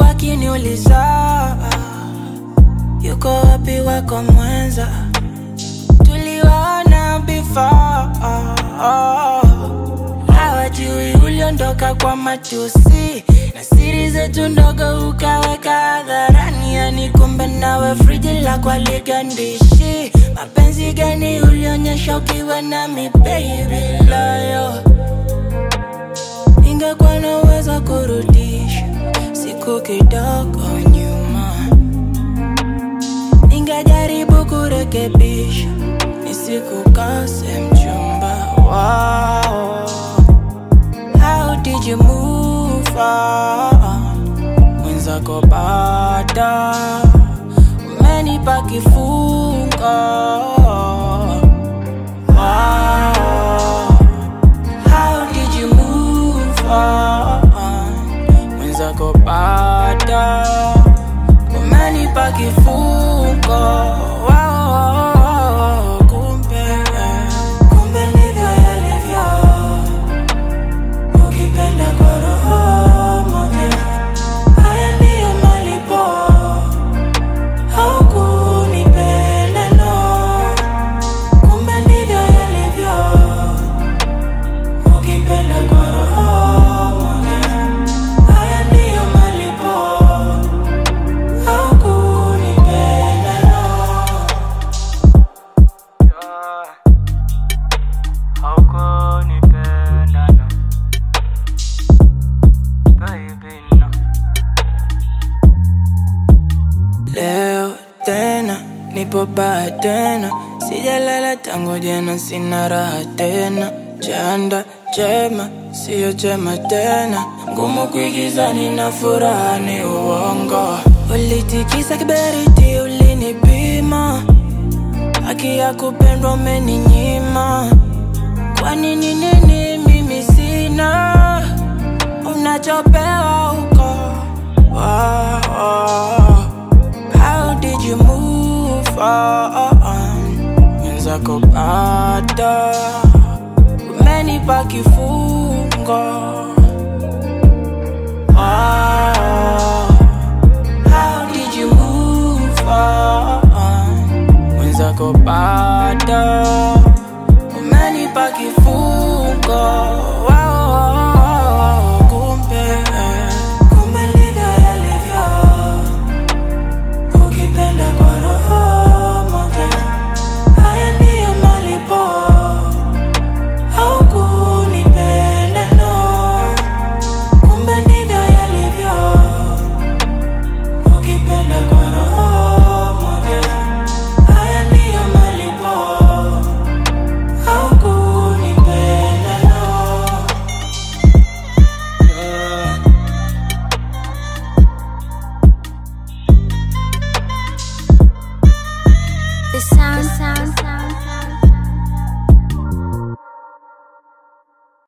wakiniuliza yuko wapi wako mwenza, tuliwaona before hawajui uliondoka kwa matusi na siri zetu ndogo ukaweka hadharani, yani kumbe nawe friji la kwaligandishi. Mapenzi gani ulionyesha ukiwa nami baby loyo? Ingekuwa naweza kurudisha siku kidogo nyuma, ningejaribu kurekebisha nisikukose mchumba. Wow. How did you move on? Mwenzako bada umenipa kifungo. Wow. How did you move on? Mwenzako bada umenipa kifungo. Wow. Kumbe, kumbe ndivyo yalivyo ukipenda kwa roho moja, haya ndiyo malipo. Haukunipenda no, kumbe ndivyo yalivyo. Ukipenda kwa roho moja, haya ndiyo malipo. Haukunipenda no. Haukunipenda no. Baby, no. Leo tena nipo baa tena, sijalala tangu jana, sina raha tena. Chanda chema siyo chema tena, ngumu kuigiza, nina furaha ni uongo. Ulitikisa kiberiti, ulinipima, haki ya kupendwa umeninyima. Kwa nini nini mimi sina unachopewa huko? Wow, wow. How did you move on? Mwenzako bado